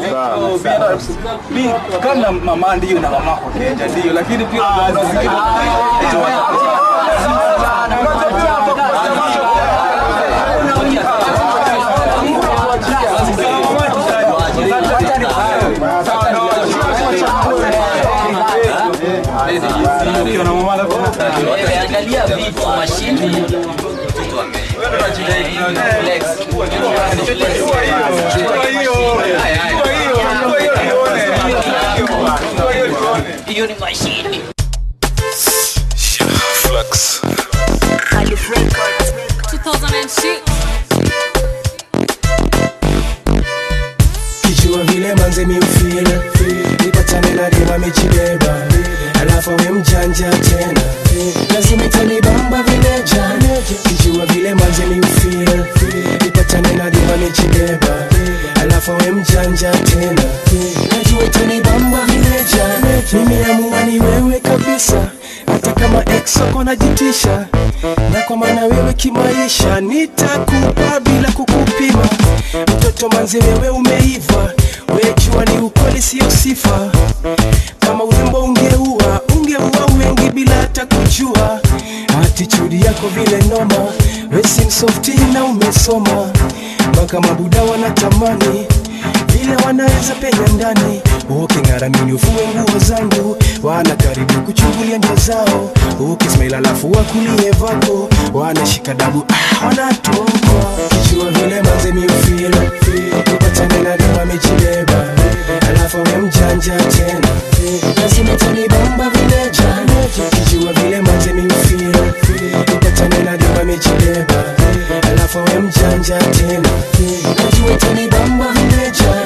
mi kama mama ndiyo na mama kwa Kenya ndiyo, lakini pia kuna zingine ukiwa na mama alafu Angalia vitu mashini hiyo ni mashini Flex. 2006 kijua vile manze miufil nipatane na dema mechibeba alafu we mjanja tena lazima itanibamba vileja kijua vile manze miufil nipatane na dema mechibeba alafu we mjanja tena najua itanibamba vileja mimi amua ni wewe kabisa hata kama ex wako najitisha na kwa maana wewe kimaisha nitakupa bila kukupima mtoto manzi wewe umeiva wejua ni ukweli sio sifa kama urembo ungeua ungeua wengi bila hata kujua atitudi yako vile noma wesim softi na umesoma mpaka mabuda wanatamani vile wanaweza penya ndani uking'aramini ufue nguo zangu wana karibu kuchungulia njia zao ukismail alafu wakulie vako wanashika dabu ah, wanatokwa kijua vile manze miufil upatane na dema mechibeba alafu we mjanja tena lazima tanibamba vileja kijua vile manze miufil upatane na dema mechibeba alafu we mjanja tena najua tanibamba vileja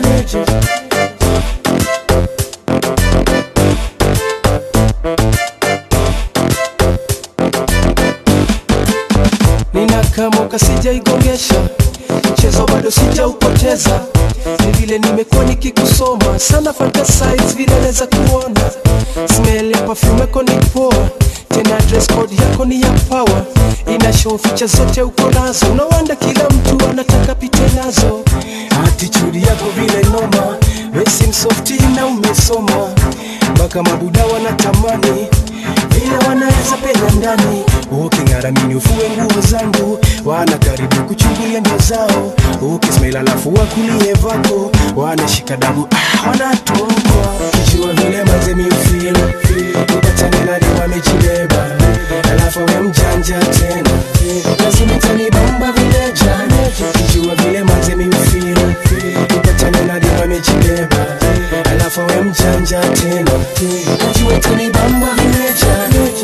ninakamka sijaigongesha mchezo bado sijaupoteza ni vile nimekuwa nikikusoma sana fantasize vile naweza kuona smell ya perfume yako ni poa tena dress code yako ni ya power ina show ficha zote uko nazo unawanda kila mtu anataka pite nazo attitude yako vile noma racing softi na umesoma mpaka mabuda wanatamani vile wanaweza penya ndani uking'aramini ufue nguo zangu wana karibu kuchungulia ndio zao ukismail alafu wakulie vako wanashika dabu ah, wanatokwa kijua vile manze miufil upatane na dewa mechibeba alafu we mjanja tena lazima itanibamba vileja kijua vile manze miufil upatane na dewa mechibeba alafu we mjanja tena najua itanibamba vileja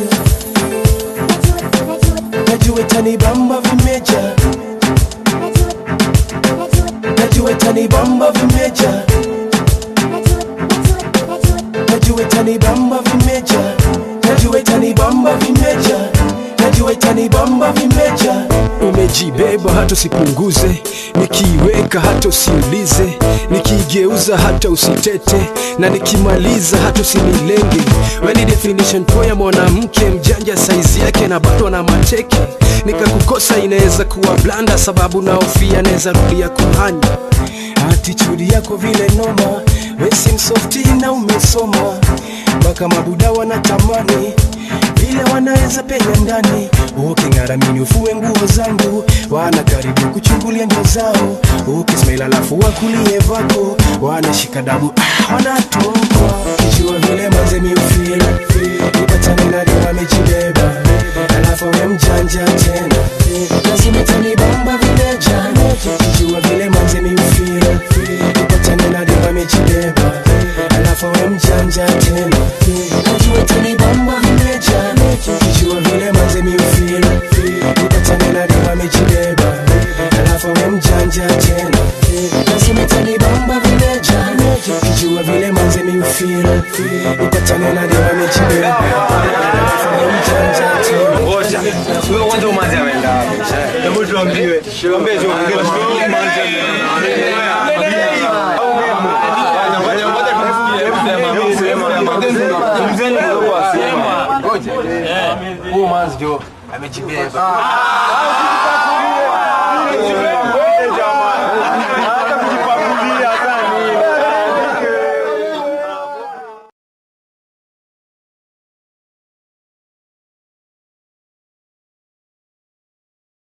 najua itanibamba vimeja najua itanibamba vimeja najua itanibamba vimeja najua itanibamba vimeja najua itanibamba vimeja umejibeba hata usipunguze nikiiweka hata usiulize nikiigeuza hata usitete na nikimaliza hata usinilenge weni definition poa ya mwanamke mjanja saizi yake na bado na mateke nikakukosa inaweza kuwa blanda sababu naofia naweza rudia kuhanya attitude yako vile noma racing softi na umesoma mpaka mabuda wanatamani vile wanaweza penya ndani uking'aramini ufue nguo zangu wana karibu kuchungulia ndio zao ukismail alafu wakulie vako wanashika dabu ah, wanatokwa kijua vile manze miufil ipatane na dewa mechibeba alafu we mjanja tena lazima itanibamba vileja kijua vile manze miufil ipatane na dewa mechibeba alafu we mjanja tena najua itanibamba vileja kijua vile manze miufil ipatane na dewa mechibeba alafu we mjanja tena lazima itanibamba vileja kijua vile manze miufil ipatane na dewa mechibeba alafu we mjanja tena Ngoja. Huyo kwanza umanzi ameenda wapi? Hebu tuambiwe. Tuambie tu ongea na umanzi huyu manzi ndio amejibeba